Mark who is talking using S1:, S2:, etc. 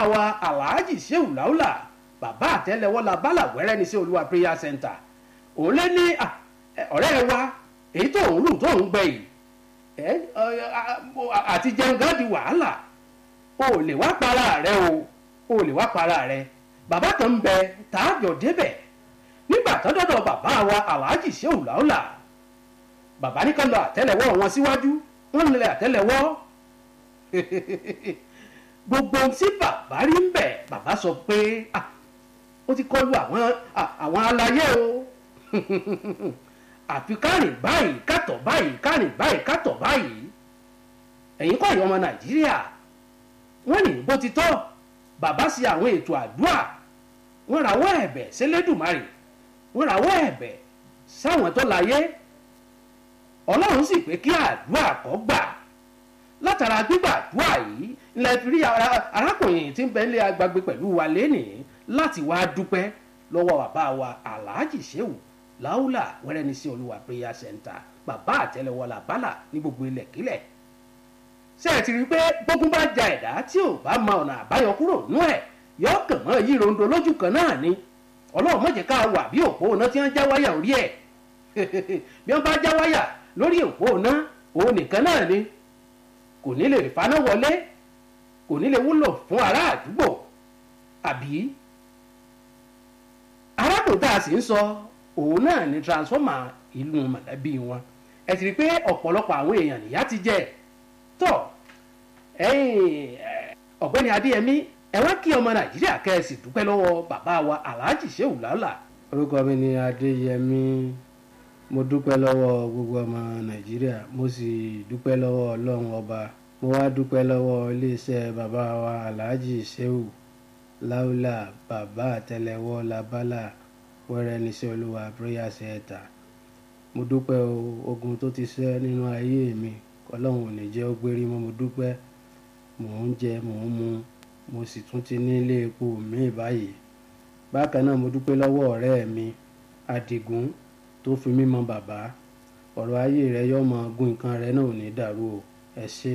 S1: wa alhaji sheu laula bàbá àtẹ́lẹwọ́ la bálà wẹ́rẹ́ ní sí olúwa prayer center òun lé ní ọ̀rẹ́ wa èyí tó ń lù tó ń gbẹ yìí àti jẹun gan di wàhálà o ò lè wá para rẹ o o ò lè wá para rẹ bàbá kan ń bẹ tààjọ débẹ̀ nígbà tó dọ́dọ̀ bàbá wa alhaji sheu laula bàbá ní ká lọ àtẹ́lẹwọ́ wọn síwájú wọ́n lè àtẹ́lẹwọ́ gbogbo tí bàbá rí ń bẹ̀ bàbá sọ pé ó ti kọlu àwọn àwọn aláyé o àfi kárìn báyìí kàtọ̀ báyìí kárìn báyìí kàtọ̀ báyìí ẹ̀yin kọ́ ìyọ́mọ nàìjíríà wọ́n ní bó ti tọ́ bàbá sí àwọn ètò àdúrà wọ́n rawọ́ ẹ̀bẹ̀ sélédùmarè wọ́n rawọ́ ẹ̀bẹ̀ sáwọn tó láyé ọlọ́run sì pé kí àdúrà kó gbà látara gbígbàdúrà yìí ilẹ̀ fi rí arákùnrin tí ń bẹ nílé agbègbè pẹ̀lú wa lénìí láti wá dúpẹ́ lọ́wọ́ bàbá wa alhaji sheu laula wẹ́rẹ́ ní sí olúwa prayer center bàbá àtẹ́lẹwọ́ làbálà ní gbogbo ilẹ̀ kílẹ̀ ṣé ẹ ti rí i pé gbógun bá ja ẹ̀dá tí ò bá mọ ọ̀nà àbáyọ kúrò nú ẹ̀ yọ kàn mọ́ yí rondo lójú kan náà ni ọlọ́run má jẹ́ ká wà bí òpó iná tí wọ́n já wáyà orí ẹ̀ bí wọ́n bá já wáyà lórí òpó iná òun nìkan náà ni kò ní lè faná wọlé kò ní lè wúlò fún ará àdúgbò àbí arákùnrin tá a sì ń sọ òun náà ni transformer ìlú mọ̀lẹ́bí wọn ẹ ti rí i pé ọ̀pọ̀lọpọ̀ àwọn èèyàn nìyá ti jẹ tọ́ ọ̀gbẹ́ni adéyẹmí ẹ wá kí ọmọ nàìjíríà kẹ́ ẹ sì dúpẹ́ lọ́wọ́ bàbá wa alhaji sheu lala.
S2: orúkọ mi ni adéyẹmí mo dúpẹ́ lọ́wọ́ gbogbo ọmọ nàìjíríà mo sì dúpẹ́ lọ́wọ́ ọlọ́run ọba mo wá dúpẹ́ lọ́wọ́ iléeṣẹ́ bàbá wa alhaji sheu láúlà bàbá àtẹ́lẹwọ́ labala wẹ́rẹ́ níṣẹ́ olúwa prayer center mo dúpẹ́ ogun tó ti ṣẹ́ nínú ayé mi ọlọ́run ò ní jẹ́ ó gbérí mọ́ mo dúpẹ́ mò ń jẹ mò ń mu mo sì tún ti ní ilé epo míì báyìí bákan náà mo dúpẹ́ lọ́wọ́ ọ̀rẹ́ mi adigun tó fi mí mọ bàbá ọ̀rọ̀ ayé rẹ yọ mọ gun nǹkan rẹ náà ò ní dàrú o ẹ ṣé.